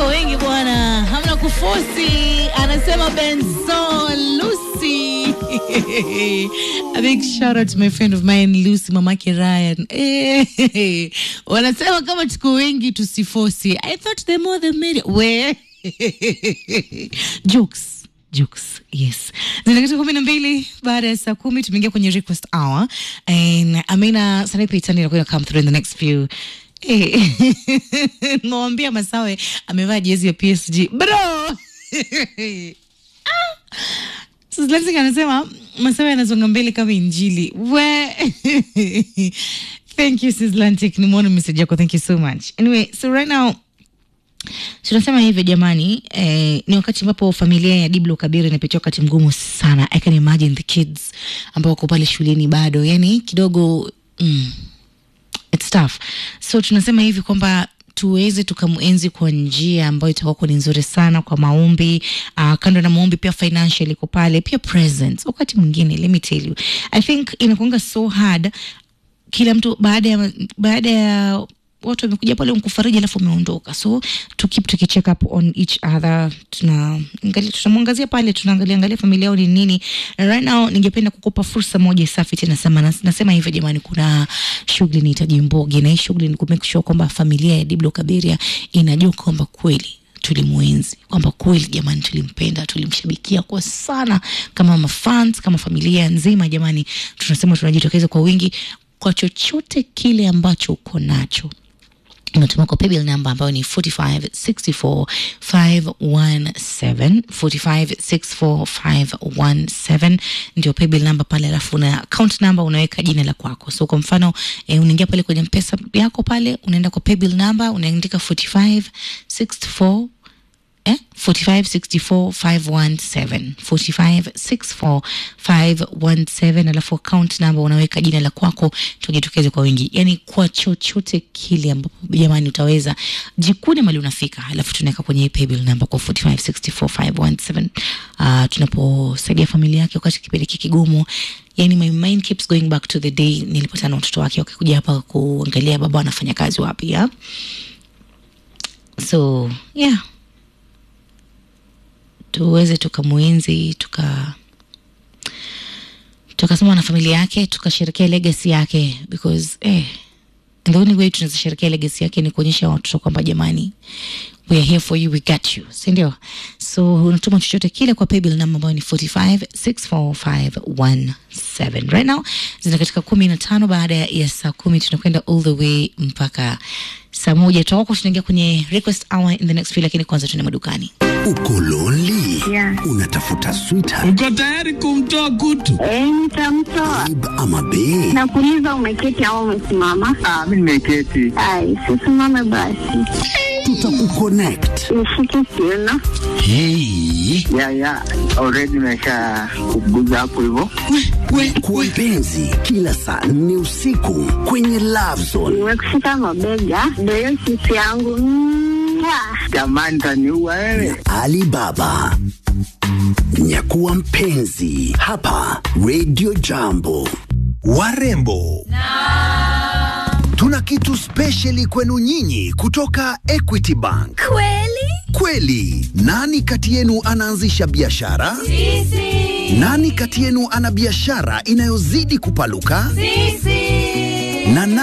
kwa wengi bwana, hamna kufosi, anasema Benzo Lucy. A big shout out to my friend of mine Lucy, mamake Ryan. Eh, wanasema kama tuko wengi tusifosi. I thought the more the merrier. We jokes jokes yes zinakata kumi na mbili baada ya saa kumi tumeingia kwenye request hour and amina sanapi itani inakuwa come through in the next few Eh, nawambia masawe amevaa jezi ya psg bro Slantik anasema masawe anasonga mbele kama injili we thank you sislantic nimeona message yako thank you so much anyway so right now tunasema hivyo jamani eh, ni wakati ambapo familia ya diblo kabiri inapitia wakati mgumu sana i can imagine the kids ambao wako pale shuleni bado yani kidogo mm, it's tough so tunasema hivi kwamba tuweze tukamuenzi kwa njia ambayo itakuwa ni nzuri sana kwa maombi uh, kando na maombi pia financial iko pale pia presence wakati mwingine let me tell you i think inakuanga so hard kila mtu baada ya baada ya watu wamekuja pale mkufariji alafu wameondoka so to keep tukicheck up on each other tunaangalia tunamwangazia pale tunaangalia angalia familia yao ni nini And right now ningependa kukupa fursa moja safi tena nasema, nas- nasema hivyo jamani kuna shughuli nihitaji mbogi na hii shughuli ni kumake sure kwamba familia ya diblo kabiria inajua kwamba kweli tulimwenzi kwamba kweli jamani tulimpenda tulimshabikia kwa sana kama mafans kama familia nzima jamani tunasema tunajitokeza kwa wingi kwa chochote kile ambacho uko nacho unatuma kwa paybill namba ambayo ni 4564517 4564517 ndio paybill namba pale alafu na account namba unaweka jina la kwako so kwa mfano eh, unaingia pale kwenye mpesa yako pale unaenda kwa paybill namba unaandika 4564 eh? 4564517 4564517 alafu account number unaweka jina la kwako tujitokeze kwa wingi yani kwa chochote kile ambapo jamani utaweza jikune mali unafika alafu tunaweka kwenye paybill number kwa 4564517 uh, tunaposaidia familia yake wakati kipindi hiki kigumu yani my mind keeps going back to the day nilipatana na watoto wake wakikuja hapa kuangalia baba anafanya kazi wapi ya so yeah tuweze tukamwenzi tuka tukasema na familia yake tukasherekea legacy yake because eh, the only way tunaweza sherekea legacy yake ni kuonyesha watoto kwamba jamani we are here for you we got you sindio so unatuma chochote kile kwa paybill namba ambayo ni 4564517 right now zina katika kumi na tano baada ya saa kumi tunakwenda all the way mpaka saa moja tutakuwa tunaingia kwenye request hour in the next few lakini kwanza tuende madukani Uko lonely? Yeah. Unatafuta sweetheart Uko tayari kumtoa kutu? Eh, nitamtoa. babe ama bae? Nakuuliza umeketi au umesimama? Ah, mimi nimeketi. Ai, sisimame basi. Tutakuconnect. Nishike kiuno. Hey. Ya ya, already nimesha kuguza hapo hivyo. Kwa mpenzi, kila saa nne usiku kwenye Love Zone. Nimekushika mabega. Ndio hiyo sisi yangu. Mwah. Jamani taniua wewe. Alibaba. Nyakuwa mpenzi hapa Radio Jambo. warembo tuna kitu spesheli kwenu nyinyi kutoka Equity Bank. Kweli kweli, nani kati yenu anaanzisha biashara? Sisi. Nani kati yenu ana biashara inayozidi kupaluka? Sisi. Na